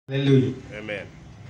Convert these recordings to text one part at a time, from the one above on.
Haleluya. Amen.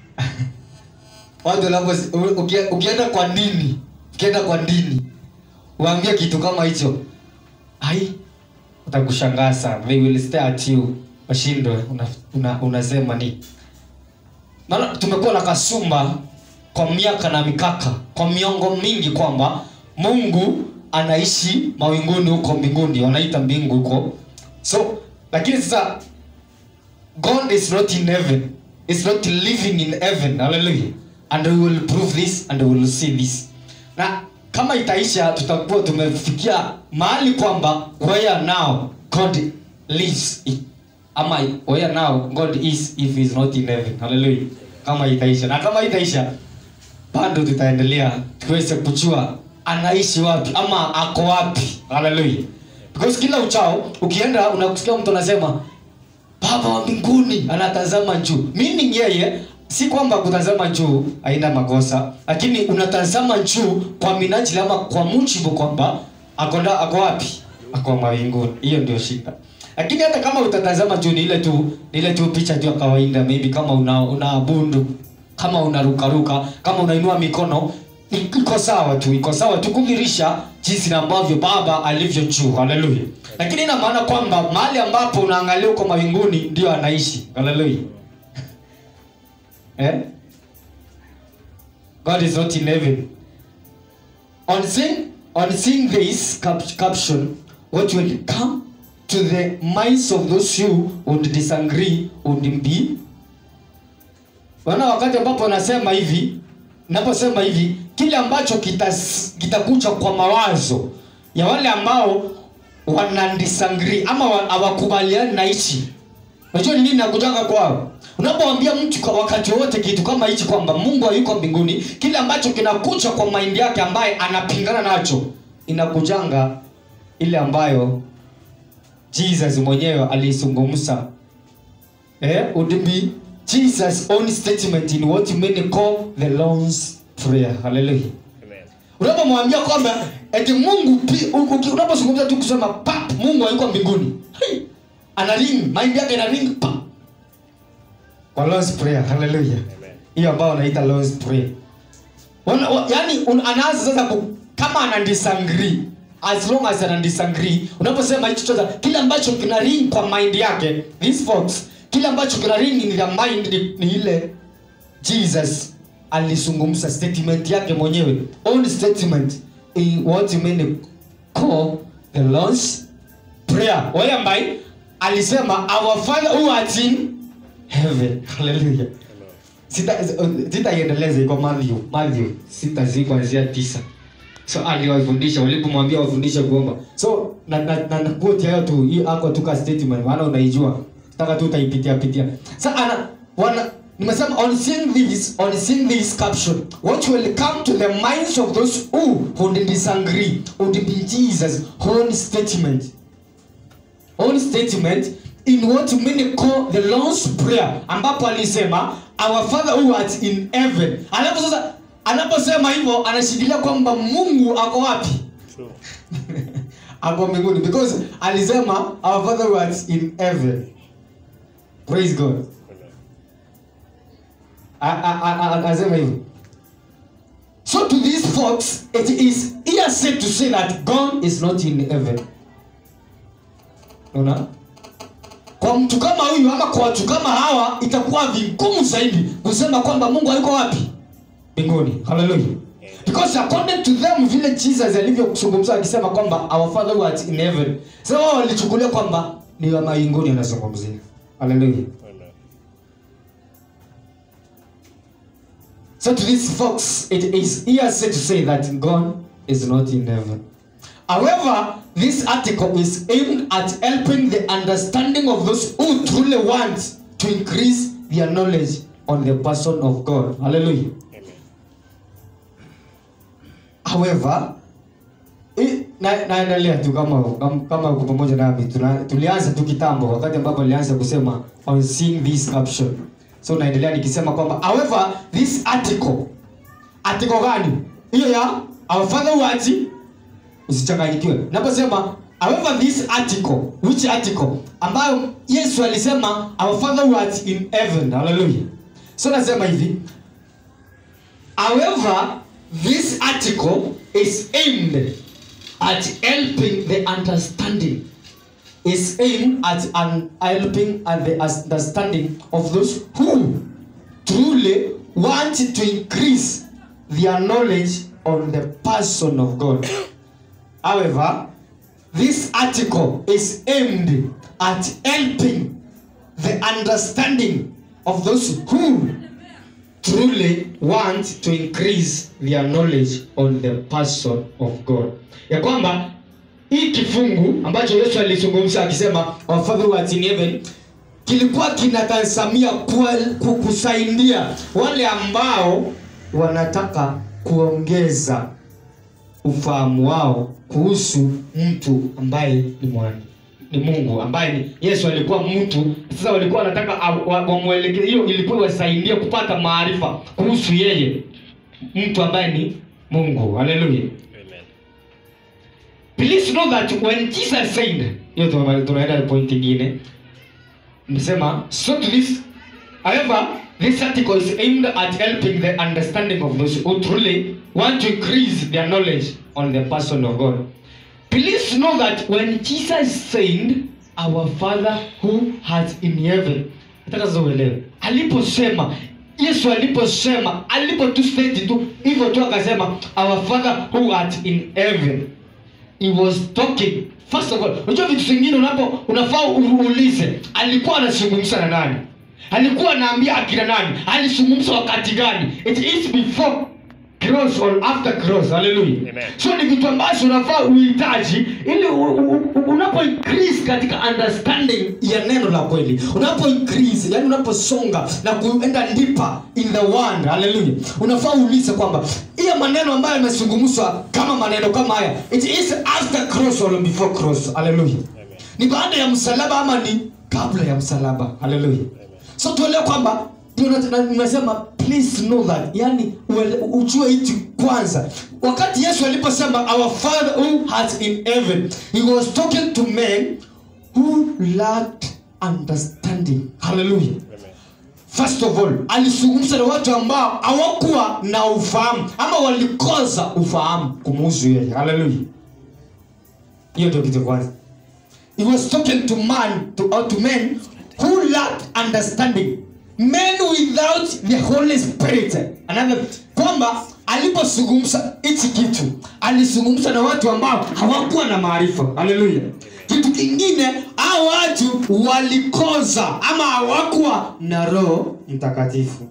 Watu wanapo uki- ukienda kwa dini, ukienda kwa dini, uambie kitu kama hicho. Ai, utakushangaa sana. They will stare at you. Washindwe una, una, unasema ni. Maana tumekuwa na kasumba kwa miaka na mikaka, kwa miongo mingi kwamba Mungu anaishi mawinguni huko mbinguni, wanaita mbingu huko. So, lakini sasa God is not in heaven. Is not living in heaven. Hallelujah. And we will prove this and we will see this. Na kama itaisha tutakuwa tumefikia mahali kwamba where now God lives. i- Ama where now God is if he is not in heaven. Hallelujah. Kama itaisha. Na kama itaisha bado tutaendelea tuweze kujua anaishi wapi ama ako wapi. Hallelujah. Because kila uchao ukienda unakusikia mtu anasema baba wa mbinguni anatazama juu meaning yeye si kwamba kutazama juu haina makosa lakini unatazama juu kwa minajili ama kwa mujibu kwamba akonda ako wapi ako mawinguni hiyo ndio shida lakini hata kama utatazama juu ni ile tu ni ile tu picha tu ya kawaida maybe kama una unaabudu kama unarukaruka kama unainua mikono i- iko sawa tu iko sawa tu kudhirisha jinsi na ambavyo baba alivyo juu haleluya lakini ina maana kwamba mahali ambapo unaangalia uko mawinguni ndio anaishi haleluya eh? god is not in heaven on seeing, on seeing this cap caption what will come to the minds of those who would disagree would be Wana wakati ambapo nasema hivi, naposema hivi, kile ambacho kitas- kitakuja kwa mawazo ya wale ambao wana disagree ama wa- hawakubaliani na hichi. Unajua ni nini nakujanga kwao? Unapomwambia mtu kwa wakati wote kitu kama hichi kwamba Mungu hayuko mbinguni, kile ambacho kinakuja kwa mind yake ambaye anapingana nacho inakujanga ile ambayo Jesus mwenyewe alizungumza eh, would be Jesus' own statement in what many call the Lord's Prayer. Hallelujah. Amen. Unapomwambia kwamba eti Mungu pi- u- uki- unapozungumza tu kusema pap Mungu hayuko mbinguni. Hey, ana ring, mind yake ina ring pap. Kwa Lord's Prayer. Hallelujah. Amen. Hiyo ambayo wanaita Lord's Prayer. Wana, wa, yani un, anaanza sasa ku, kama ana disagree as long as ana disagree unaposema hicho chochote kile ambacho kina ring kwa mind yake these folks kile ambacho kina ring in their mind ni, ni ile Jesus alizungumza statement yake mwenyewe own statement in what many call the Lord's prayer wale ambaye alisema our father who art in heaven hallelujah Amen. sita sitaiendeleza iko Matthew Matthew sita zi kuanzia tisa so aliwafundisha walipomwambia wafundishe kuomba so na na na, na quote hayo tu hii ako tu ka statement maana unaijua nataka tu utaipitia pitia sasa ana wana nimesema on seeing this on seeing this caption what will come to the minds of those who would disagree would be Jesus own statement own statement in what many call the Lord's prayer ambapo alisema our father who art in heaven alapo sasa anaposema hivyo anashikilia kwamba Mungu ako wapi True. ako mbinguni because alisema our father who art in heaven praise God Amen. A- a- a- a- anasema hivyo so to these folks it is hearsay to say that God is not in heaven unaona kwa mtu kama huyu ama kwa watu kama hawa itakuwa vigumu zaidi kusema kwamba mungu hayuko wapi mbinguni haleluya because according to them vile jesus alivyozungumza akisema kwamba our father who art in heaven sasa wao walichukulia kwamba ni wa mawinguni anazungumzia haleluya Amen. So to these folks, it is hearsay to say that God is not in heaven. However, this article is aimed at helping the understanding of those who truly want to increase their knowledge on the person of God. Hallelujah. Amen. However, i- na- naendelea tu kama kama- kama uko pamoja nami Tuna- tulianza tu kitambo wakati ambapo nilianza kusema on seeing this caption so naendelea nikisema kwamba however this article article gani hiyo ya our father who art usichanganyikiwe naposema however this article which article ambayo yesu alisema our father who art in heaven hallelujah so nasema hivi however this article is aimed at helping the understanding is aimed at un- helping at the understanding of those who truly want to increase their knowledge on the person of God. However, this article is aimed at helping the understanding of those who truly want to increase their knowledge on the person of God. Ya kwamba hii kifungu ambacho Yesu alizungumza akisema our father who art in heaven kilikuwa kinatazamia kuwa- ku- kusaidia wale ambao wanataka kuongeza ufahamu wao kuhusu mtu ambaye ni mwana ni Mungu ambaye ni Yesu alikuwa mtu. Sasa walikuwa wanataka a- wa- wamwelekeze, hiyo ilikuwa iwasaidie kupata maarifa kuhusu yeye mtu ambaye ni Mungu. Haleluya. Amen. Please know that when Jesus said, hiyo tuna- tunaenda point nyingine. Nimesema so to this however this article is aimed at helping the understanding of those who truly want to increase their knowledge on the person of God. Please know that when Jesus said our father who art in heaven nataka sasa uelewe aliposema yesu aliposema alipo tu state tu hivyo tu akasema our father who art in heaven he was talking first of all unajua vitu vingine unapo unafaa uulize alikuwa anazungumza na nani alikuwa anaambia akina nani alizungumza wakati gani it is before cross or after cross hallelujah Amen. so ni vitu ambazo unafaa uhitaji ili u- u- u- unapo increase katika understanding ya neno la kweli unapo increase yani unaposonga na kuenda deeper in the word hallelujah unafaa uulize kwamba hiyo maneno ambayo yamezungumzwa kama maneno kama haya it is after cross or before cross hallelujah ni baada ya msalaba ama ni kabla ya msalaba hallelujah so tuelewe kwamba ndio na- na- nasema please know that yani uele- ujue hichi kwanza wakati yesu aliposema our father who has in heaven he was talking to men who lacked understanding hallelujah Amen. first of all alizungumza na watu ambao hawakuwa na ufahamu ama walikosa ufahamu kumuhusu yeye haleluya hiyo ndio kitu kwanza he was talking to man to, or to men who lacked understanding men without the holy spirit another kwamba alipozungumza hichi kitu alizungumza na watu ambao hawakuwa na maarifa haleluya kitu kingine hao watu walikoza ama hawakuwa na roho mtakatifu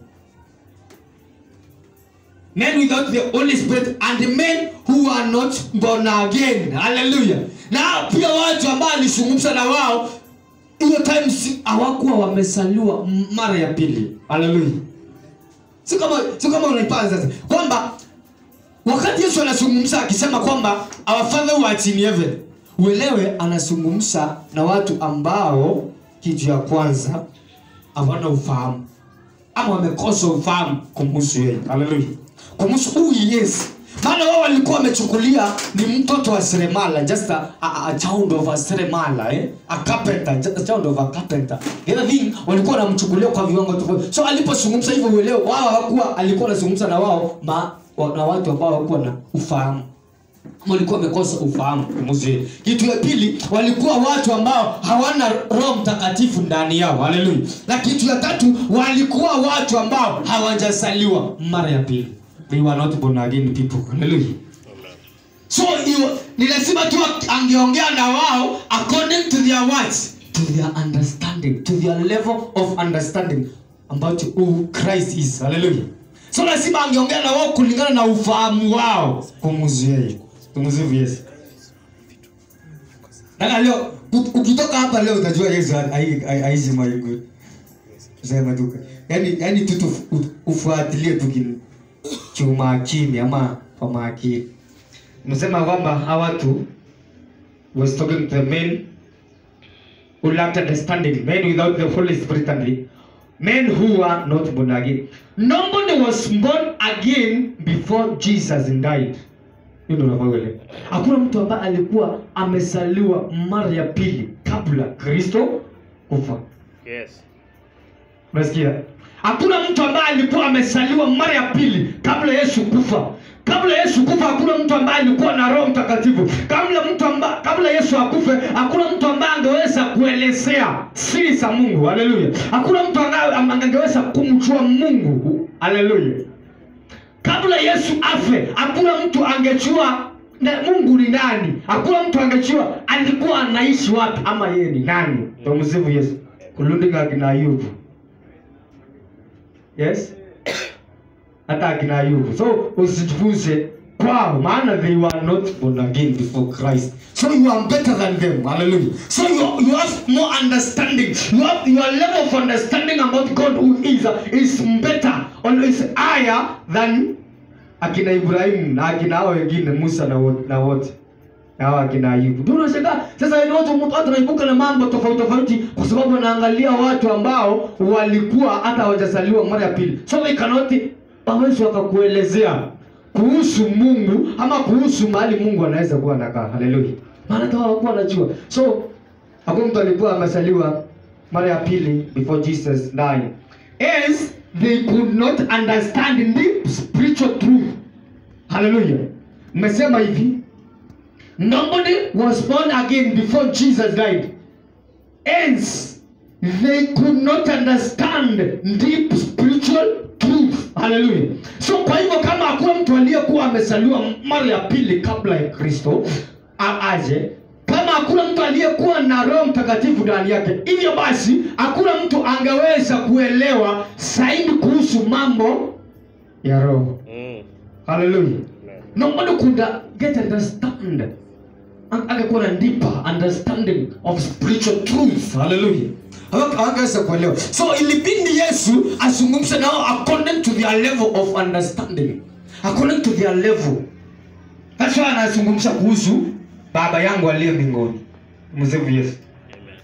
men without the holy spirit and men who are not born again haleluya na pia watu ambao alizungumza na wao hiyo time si- hawakuwa wamesaliwa m- mara ya pili haleluya si kama si kama unaipata sasa kwamba wakati yesu anazungumza akisema kwamba our father who art in heaven uelewe anazungumza na watu ambao kitu ya kwanza hawana ufahamu ama wamekosa ufahamu kumhusu yeye haleluya kumhusu who he is maana wao walikuwa wamechukulia ni mtoto wa seremala just a, a, a child of a seremala eh? a carpenter just a child of a carpenter the other thing walikuwa wanamchukulia kwa viwango tofauti so alipozungumza hivyo uelewe wao hawakuwa alikuwa anazungumza na wao ma, wa, na watu ambao hawakuwa na ufahamu Ama walikuwa wamekosa ufahamu kumhusu yeye. kitu ya pili walikuwa watu ambao hawana roho mtakatifu ndani yao haleluya na kitu ya tatu walikuwa watu ambao hawajazaliwa mara ya pili they were not born again people haleluya Amen. so hiyo ni lazima tu angeongea na wao according to their words to their understanding to their level of understanding about who christ is haleluya so lazima angeongea na wao kulingana na ufahamu wao kumhusu yeye kumhusu yesu Dada leo u- ukitoka hapa leo utajua yesu hai- hai- haishi maigu sema tu yani yani tu tu u- ufuatilie tu kin- kiumakini ama kwa makini nasema kwamba hawa watu was talking to the men who lacked understanding men without the holy spirit and the men who are not born again nobody was born again before jesus died hiyo ndio unafaa uelewe hakuna mtu ambaye alikuwa amezaliwa mara ya pili kabla kristo kufa Yes. unasikia hakuna mtu ambaye alikuwa amezaliwa mara ya pili kabla yesu kufa kabla yesu kufa hakuna mtu ambaye alikuwa na roho mtakatifu kabla mtu amba, kabla yesu akufe hakuna mtu ambaye angeweza kuelezea siri za mungu haleluya hakuna mtu ambaye angeweza kumjua mungu haleluya kabla yesu afe hakuna mtu angejua na mungu ni nani hakuna mtu angejua alikuwa anaishi wapi ama yeye ni nani tumsifu yesu kulundinga akina ayubu yes hata akina ayubu so usijifunze kwao maana they were not born again before christ so you are better than them hallelujah so you, you have more understanding you have your level of understanding about god who is is better or is higher than akina ibrahimu na akina hao wengine musa na wote na wote na hao akina ayubu ndio unashangaa sasa ni watu watu wanaibuka na mambo tofauti tofauti kwa sababu wanaangalia watu ambao walikuwa hata hawajazaliwa mara ya pili so they cannot hawezi wakakuelezea kuhusu mungu ama kuhusu mahali mungu anaweza kuwa anakaa haleluya maana hata hawakuwa wanajua so hakuna mtu alikuwa amezaliwa mara ya pili before jesus died as they could not understand deep spiritual truth haleluya mmesema hivi nobody was born again before jesus died hence they could not understand deep spiritual truth haleluya so kwa hivyo kama hakuna mtu aliyekuwa amezaliwa mara ya pili kabla ya kristo a- aje kama hakuna mtu aliyekuwa na roho mtakatifu ndani yake hivyo basi hakuna mtu angeweza kuelewa zaidi kuhusu mambo ya roho Mm. haleluya Amen. nobody could uh, get understand Ang- angekuwa na deeper understanding of spiritual truth haleluya hawangeweza kuelewa so ilibindi yesu azungumze nao according to their level of understanding according to their level that's why anazungumza kuhusu baba yangu aliye mbinguni msifu yesu Amen.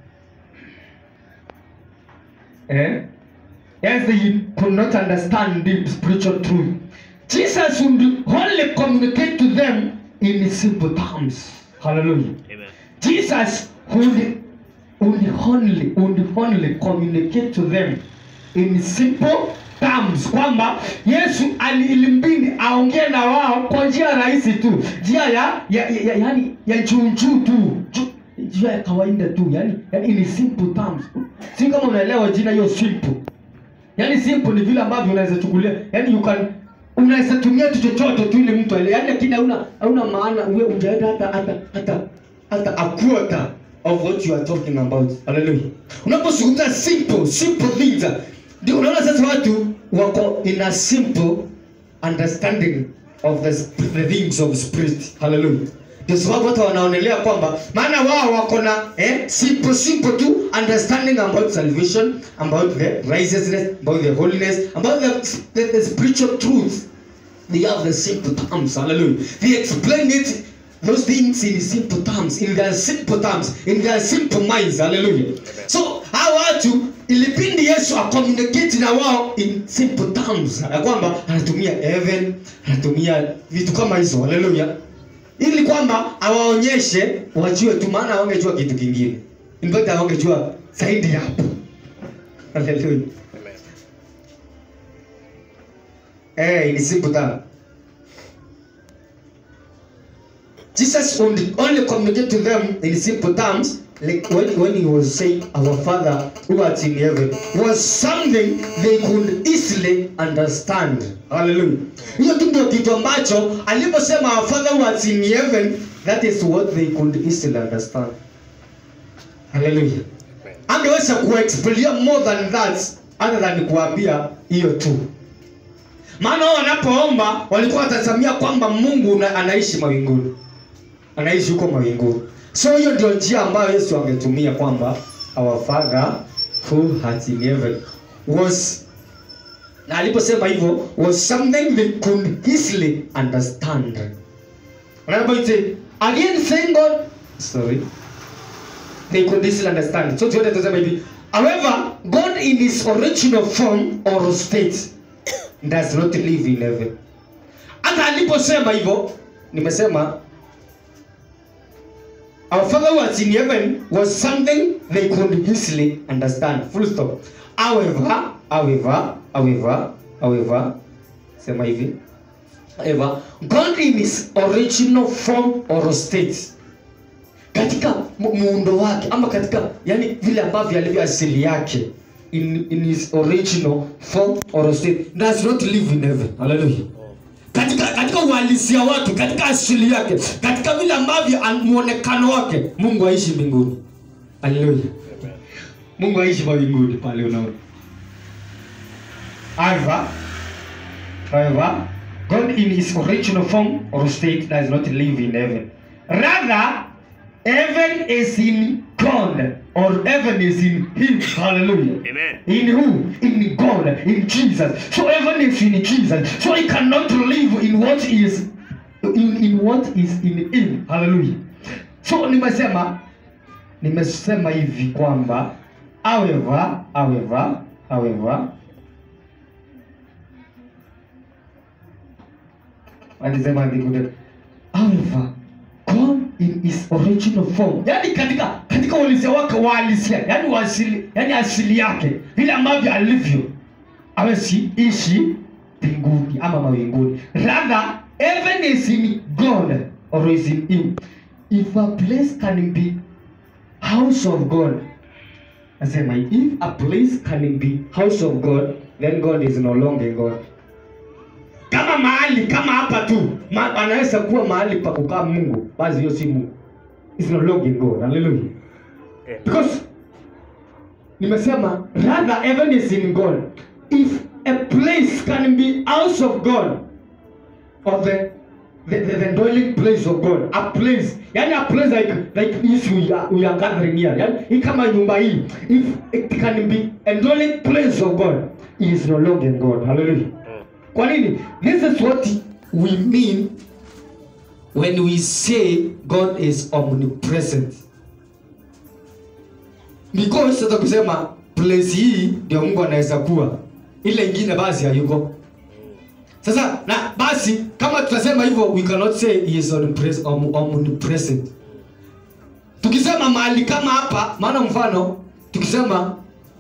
Eh? Yes, they could not understand deep spiritual truth. Jesus would only communicate to them in simple terms. Hallelujah. Amen. Jesus would, would only would only communicate to them in simple terms kwamba yesu ali- ilimbidi aongee na wao kwa njia rahisi tu njia ya, ya, ya, ya, yani ya juujuu tu Ju- njia ya kawaida tu yani, yani in simple terms si kama unaelewa jina hiyo simple yani simple ni vile ambavyo unaweza chukulia yani you can unaweza tumia tu chochote tu ili mtu aelewe yani lakini hauna hauna maana uwe ujaenda hata hata hata hata a quarter of what you are talking about haleluya unapozungumza simple simple things ndio unaona sasa watu wako in a simple understanding of the, sp- the things of spirit haleluya ndio sababu watu wanaonelea kwamba maana wao wako na eh, simple simple tu understanding about salvation about the righteousness about the holiness about the, the, the spiritual truth they have the simple terms hallelujah they explain it those things in simple terms in their simple terms in their simple minds hallelujah so hawa watu ilipindi yesu acommunicate na wao in simple terms ya kwamba anatumia heaven anatumia vitu kama hizo hallelujah ili kwamba awaonyeshe wajue tu maana hawangejua kitu kingine in fact hawangejua zaidi ya hapo hallelujah Amen. Eh, in simple terms. Jesus only, only communicated to them in simple terms, like when, when he was saying, Our Father who art in heaven, was something they could easily understand. Hallelujah. Hiyo tu ndio kitu ambacho aliposema Our Father who art in heaven, that is what they could easily understand. Hallelujah. Amen. Angeweza kuexplain more than that other than kuambia hiyo tu maana wao wanapoomba walikuwa watazamia kwamba mungu una, anaishi mawinguni anaishi huko mawinguni so hiyo ndio njia ambayo yesu angetumia kwamba our father who art in heaven was na aliposema hivyo was something they could easily understand Anapoite, again thank god sorry they could easily understand so tuende tusema hivi however god in his original form or state does not live in heaven hata aliposema hivyo nimesema our father who was in heaven was something they could easily understand full stop however however however however sema hivi however god in his original form or state katika mu- muundo wake ama katika yani vile ambavyo alivyo asili yake in, in his original form or state does not live in heaven hallelujah katika katika uhalisia wake katika asili yake katika vile ambavyo an- muonekano wake mungu aishi mbinguni haleluya mungu aishi mawinguni pale unaona however however god in his original form or state does not live in heaven rather heaven is in god or heaven is in him hallelujah Amen. in who? In God, in Jesus. So heaven is in Jesus. So he cannot live in what is in, in what is in him. Hallelujah. So nimesema nimesema hivi kwamba however, however, however alisema hivi however God in his original form yani katika katika uhalisia wake wa halisia yani wa asili yani asili yake vile ambavyo alivyo awezi ishi mbinguni ama mawinguni rather heaven is in God or is in him if a place can be house of God nasema if a place can be house of God then God is no longer God kama mahali kama hapa tu ma, anaweza kuwa mahali pa kukaa mungu basi hiyo si mungu It's no longer God. Hallelujah. because nimesema rather heaven is in god if a place can be house of god or the the, the, the dwelling place of god a place yani a place like like this we are, we are gathering here yani hii kama nyumba hii if it can be a dwelling place of god it is no longer god hallelujah kwa nini this is what we mean when we say god is omnipresent because sasa kusema place hii ndio mungu anaweza kuwa ile ingine basi hayuko sasa na basi kama tutasema hivyo we cannot say he is omnipres- om- omnipresent tukisema mahali kama hapa maana mfano tukisema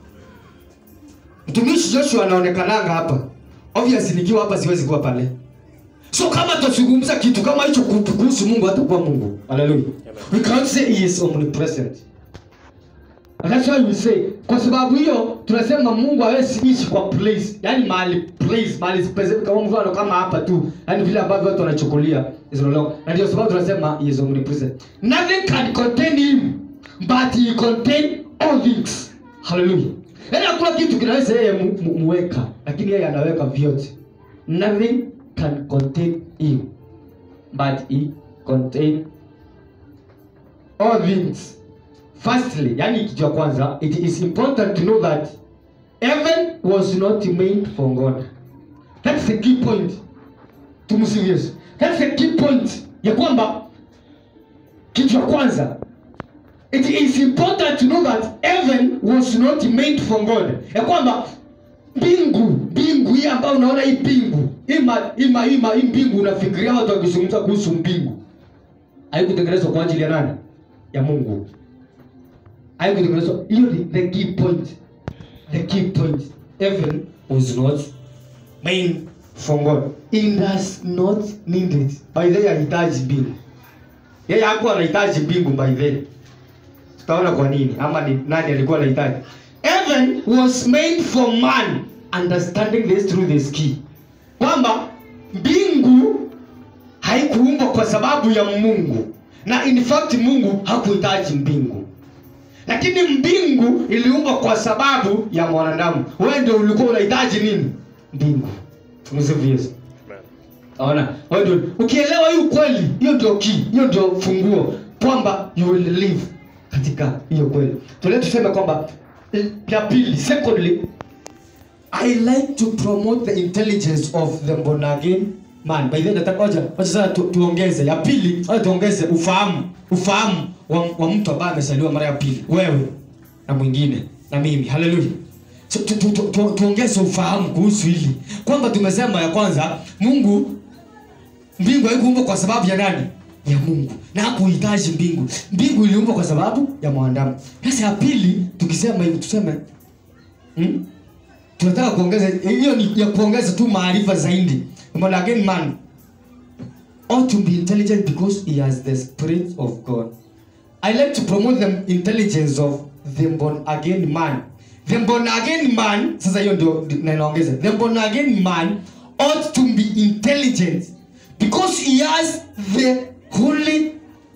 mtumishi joshua anaonekananga hapa obviously nikiwa hapa siwezi kuwa pale so kama tutazungumza kitu kama hicho ku- kuhusu mungu hatakuwa mungu haleluya we can't say he is omnipresent And that's why we say kwa sababu hiyo tunasema mungu hawezi ishi kwa place yani mahali place mahali specific kama mfano kama hapa tu yani vile ambavyo watu wanachukulia is no longer na ndio sababu tunasema he is omnipresent nothing can contain him but he contain all things hallelujah yani hakuna kitu kinaweza yeye mu, mu, muweka lakini yeye anaweka vyote nothing can contain him but he contain all things firstly yani kitu ya kwanza it is important to know that heaven was not made for god that's the key point tumsifu yesu that's the key point ya kwamba kitu ya kwanza it is important to know that heaven was not made for god ya kwamba mbingu mbingu hii ambayo unaona hii mbingu ima ima ima hii mbingu unafikiria watu wakizungumza kuhusu mbingu haikutengenezwa kwa ajili ya nani ya mungu haikutengenezwa hiyo ni the key point the key point heaven was not made for god it does not need it by the way hahitaji mbingu yeye hakuwa anahitaji mbingu by then tutaona kwa nini ama ni nani alikuwa anahitaji heaven was made for man understanding this truth is key kwamba mbingu haikuumbwa kwa sababu ya mungu na in fact mungu hakuhitaji mbingu lakini mbingu iliumbwa kwa sababu ya mwanadamu wewe ndio ulikuwa unahitaji nini mbingu tumsifu yesu Ona, wewe ndio ukielewa hii ukweli, hiyo ndio key, hiyo ndio funguo kwamba you will live katika hiyo kweli. Tule tuseme kwamba eh, ya pili, secondly I like to promote the intelligence of the born again man. By the way, nataka ngoja ngoja sasa tu, tuongeze. Ya pili, ngoja tuongeze ufahamu, ufahamu wa, wa mtu ambaye amezaliwa mara ya pili. Wewe na mwingine na mimi. Hallelujah. So, tu, tu, tu, tu, tuongeze ufahamu kuhusu hili kwamba tumesema ya kwanza Mungu mbingu haikuumbwa kwa sababu ya nani ya mungu na hakuhitaji mbingu mbingu iliumbwa kwa sababu ya mwanadamu sasa ya pili tukisema hivi tuseme hmm? tunataka kuongeza hiyo ni ya kuongeza tu maarifa zaidi but again man ought to be intelligent because he has the spirit of god i like to promote the intelligence of the born again man the born again man sasa hiyo ndio na inaongeza the born again man ought to be intelligent because he has the holy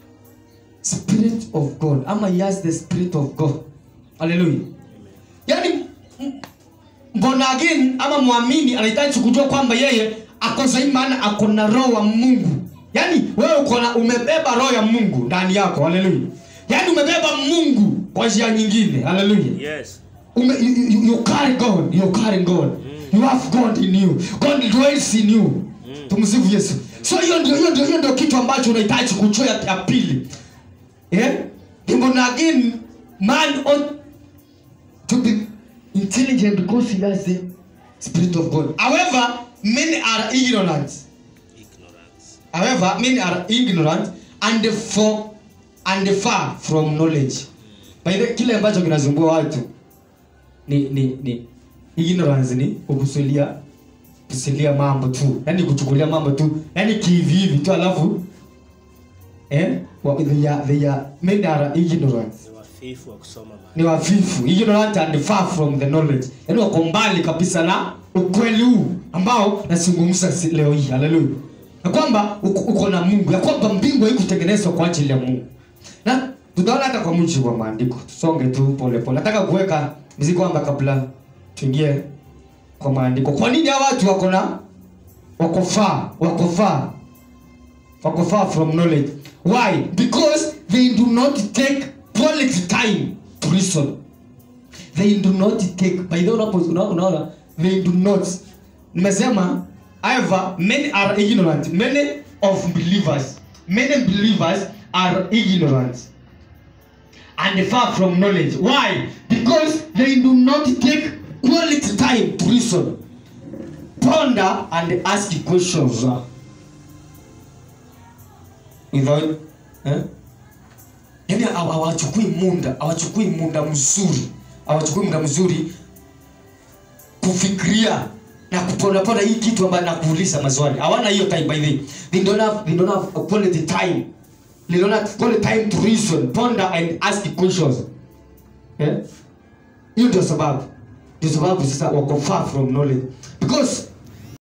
spirit of god ama he has the spirit of god haleluya yani m- born again ama mwamini anahitaji kujua kwamba yeye ako sahihi maana ako na roho wa mungu yaani wewe uko na umebeba roho ya mungu ndani yako haleluya yaani umebeba mungu kwa njia nyingine haleluya Yes. Ume, you, you, you carry God, you carry God. You have God in you. God dwells in you. Tumsifu Yesu. So hiyo ndio hiyo ndio hiyo ndio kitu ambacho unahitaji kujua ya, ya pili. Eh? Born again man ought to be intelligent because he has the spirit of God. However, many are ignorant. Ignorance. However, many are ignorant and for and far from knowledge. By the kile ambacho kinasumbua watu ni ni ni ignorance ni kukusulia kusulia mambo tu. Yaani kuchukulia mambo tu. Yaani kivi hivi tu alafu eh wa- they are, they are many are ignorant. Ni wafifu wa kusoma maandiko. Ni wafifu, ignorant and far from the knowledge. Yaani wako mbali kabisa na ukweli huu ambao nazungumza si- leo hii. Haleluya. Na kwamba uko, uko na Mungu, ya kwamba mbingu haikutengenezwa kwa ajili ya Mungu. Na tutaona hata kwa mujibu wa maandiko. Tusonge tu pole pole. Nataka kuweka mzigo kwamba kabla tuingie kwa maandiko. Kwa nini hawa watu wako na wako far, wako far wako far from knowledge why because they do not take quality time to reason they do not take by the way unapo- una- unaona they do not nimesema however many are ignorant many of believers many believers are ignorant and far from knowledge why because they do not take quality time to reason ponder and ask questions without eh? yani hawa- hawachukui muda hawachukui muda mzuri hawachukui muda mzuri kufikiria na kuponapona hii kitu ambayo nakuuliza maswali hawana hiyo time by the way. they don't have, they don't have a quality time they don't have quality time to reason ponder and ask questions eh? hiyo ndio sababu ndio sababu sasa wako far from knowledge because